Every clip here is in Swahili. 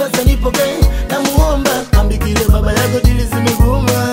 sasa nipokee namuomba ambikile baba yako dili zimeguma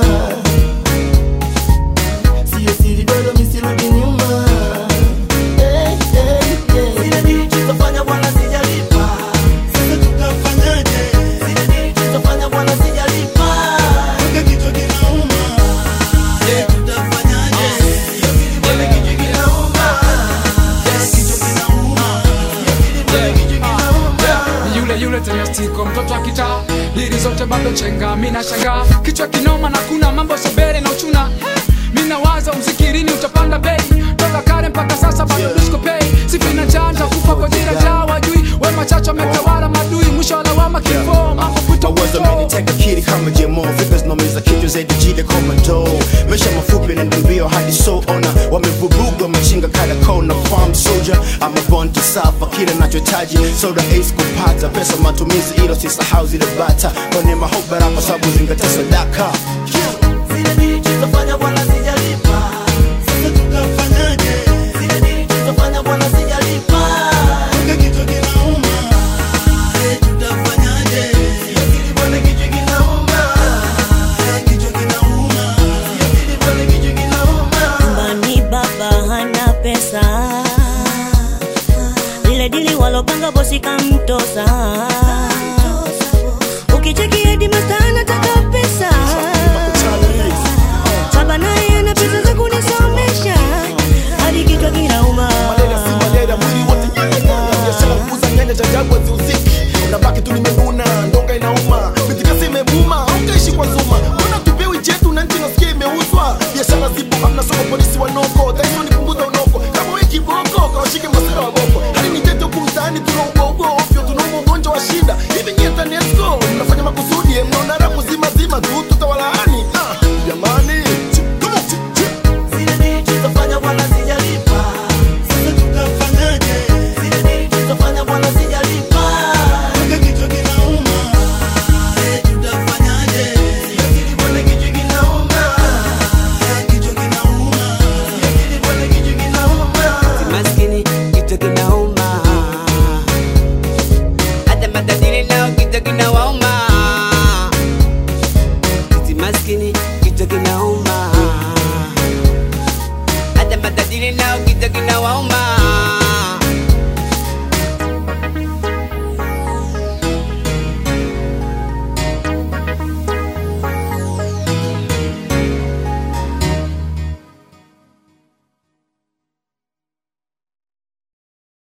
siyo siri dodo misirudi nyuma Eh, eh, eh. Zile dili tulizofanya bwana sijalipa Sasa tutafanyaje? Zile dili tulizofanya bwana sijalipa Mpaka kichwa kinauma. Je, tutafanyaje? Bwana kichwa kinauma Kichwa kinauma. Bwana kichwa kinauma Ni yule yule tena stiko mtoto wa kitaa dili zote bado chenga mina shanga kichwa kinoma na kuna mambo sobere na uchuna mina waza mzikirini utapanda bei toka kale mpaka sasa bado disco pay sifina chanja kufa kwa jira jawa jui we machacho ametawala madui mwisho wa lawama kifo mambo puto mawazo ameniteka kiri kama jemo figures nomiza kichwa zaidi jile komando maisha mafupi nenda mbio hadi so ona wamevuruga machinga kada kona farm soldier ama born to suffer kile nachohitaji soda ace kupata pesa matumizi ilo sisahau zile bata kwenye mahoba rapa sababu zingatia sadaka Zile dili tulizofanya bwana sijalipa